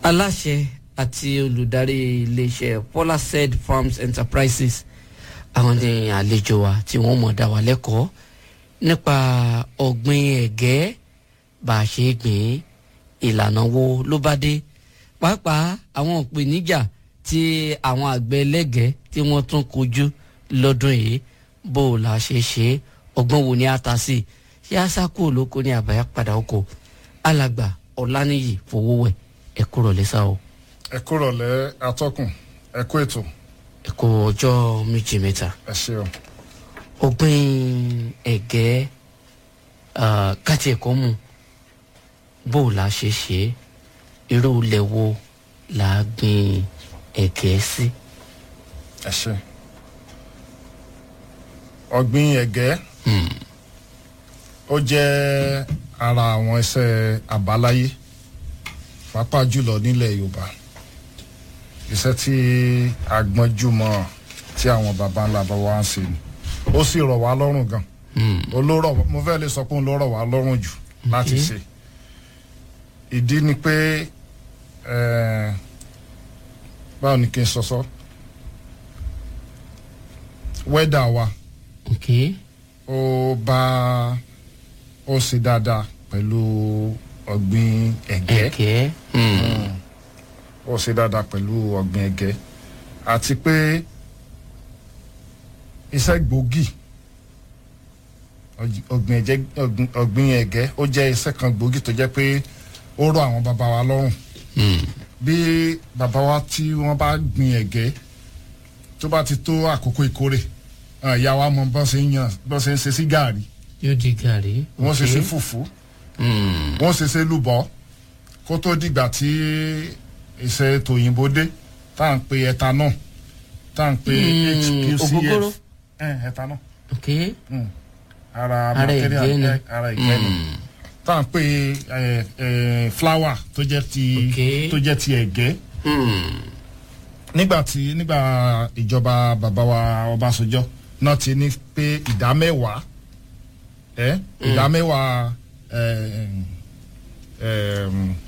aláṣẹ àti olùdarí iléeṣẹ́ polased farms enterprises àwọn ní àlejò wa tí wọ́n mọ̀ dá wa lẹ́kọ̀ọ́ nípa ọ̀gbìn ẹ̀gẹ́ bá a ṣe gbìn ìlànà wo ló bá dé pàápàá àwọn ìpèníjà tí àwọn àgbẹ̀ ẹlẹ́gẹ̀ẹ́ tí wọ́n tún kojú lọ́dún yìí bó o la ṣe ṣe ọgbọ́n wo ni a ta sí ṣé a sá kúrò lóko ní àbáyá padà oko alàgbà ọ̀lànìyí fowówẹ̀ ẹ kúrò lẹ́sà o ẹ kúrò lẹ atọ́kùn ẹ kú ètò ẹ kú ọjọ́ méjì mẹ́ta ẹ ṣeun. ọ̀gbìn ẹ̀gẹ́ káti ẹ̀kọ́ mu bó o la ṣe ṣe irú ilẹ̀ wo la gbìn ẹ̀gẹ́ sí. ẹ ṣe ọ̀gbìn ẹ̀gẹ́ ó jẹ́ ara àwọn iṣẹ́ àbáláyé pàápàá jùlọ nílẹ̀ yorùbá iṣẹ́ tí agbọ́njúmọ̀ tí àwọn baba ńlá bá wá ń ṣe ni ó sì rọ̀ wá lọ́rùn gan olórọ̀ mo fẹ́ lè sọ pé òun ló rọ̀ wá lọ́rùn jù láti ṣe ìdí ni pé eh, báwo ni kí n sọ sọ wẹ́dà wa ok ó bá ó ṣe dáadáa pẹ̀lú ọ̀gbìn ẹ̀gẹ́ ẹ̀gẹ́ hmm, ó ṣe dáadáa pẹ̀lú ọ̀gbìn ẹ̀gẹ́ àti pé iṣẹ́ gbòógì ọ̀g- ọ̀gbìn ẹ̀jẹ̀ ọ̀gbìn- ọ̀gbìn ẹ̀gẹ́ ó jẹ́ iṣẹ́ kan gbòógì tó jẹ́ pé ó rọ̀ àwọn bàbá wa lọ́rùn hmm, bí bàbá wa tí wọ́n bá gbìn ẹ̀gẹ́ tó bá ti tó àkókò ìkórè àwọn ìyá wa mọ bọ́n ṣe ń yan bọ́n ṣe ń ṣe sí gàárì yóò di gàrí. wọ́n ṣe ok. sí fùfú Hmm, wọ́n ṣe ṣe lùbọ́ kó tó dìgbà tí iṣẹ́ tòyìnbó dé tá à ń pe ethanol tá à ń pe Hmm, ògógóró. hqcf Eh, ethanol ok Mm. ara Ara material ìgbẹ́ ni. eh, ara ìgbẹ́ ni Hmm, tá à ń pe eh, eh, flour tó jẹ́ ti Ok. tó jẹ́ ti ẹ̀gẹ́ hmm, nígbà tí nígbà ìjọba bàbá wa Ọbásanjọ́ náà ti ní pé ìdá mẹ́wàá ẹ ìdá mẹ́wàá ẹ, ẹ,